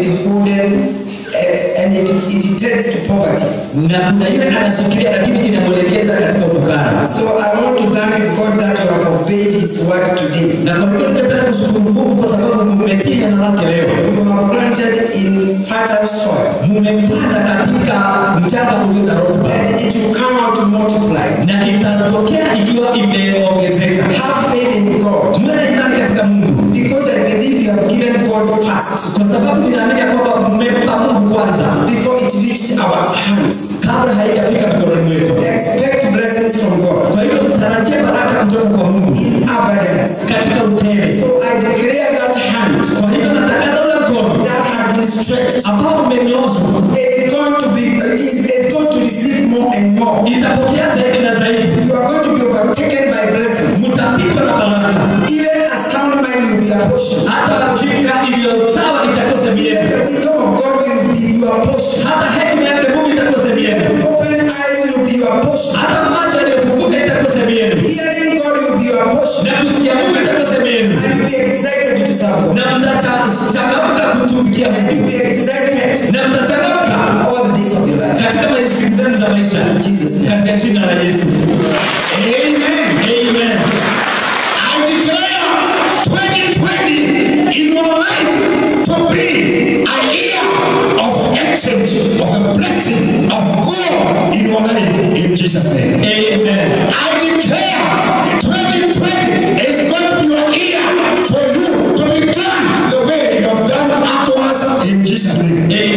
withholden uh, and it, it tends to poverty. na kuna yule anashikilia lakini inamwelekeza katika ufukara. So I want to thank God that you have obeyed His word today. Na kwa hivyo ningependa kushukuru Mungu kwa sababu mmetii neno lake leo, You are planted in fertile soil, mmepanda katika mchanga ulio na rutuba, and it will come out multiplied. na itatokea ikiwa imeongezeka. Have faith in God, Muwe na imani katika Mungu, because I believe you have given God first kwa sababu ninaamini ya kwamba mmempa Mungu kwanza before it reached our hands. kabla haijafika mikononi mwetu. Expect blessings from God Kwa hivyo mtarajie baraka kutoka kwa Mungu in abundance. katika utele. So I declare that hand Kwa hivyo natangaza ule mkono that has been stretched ambao umenyooshwa is going to be is, is going to receive more and more. itapokea zaidi na zaidi, You are going to be overtaken by blessings. mtapitwa na baraka. Even a sound mind will be a portion. Hata fikira iliyo sawa itakose Even mienu, the wisdom of God will be your portion. hata hekima yake Mungu itakose mienu, Even open eyes will be your portion. hata macho yaliyofunguka itakose mienu, Hearing God will be your portion. na kusikia Mungu itakose mienu, And you'll be excited to serve God. na mtachangamka kutumikia And Mungu, you'll be excited na mtachangamka all the days of your life. katika maisha siku zenu za maisha, Jesus' name. katika jina la Yesu. Amen. Amen. I declare 2020 in your life to be a year of exchange of the blessing of God in your life in Jesus' name. Amen. I declare that 2020 is going to be your year for you to be done the way you have done unto us in Jesus' name. Amen.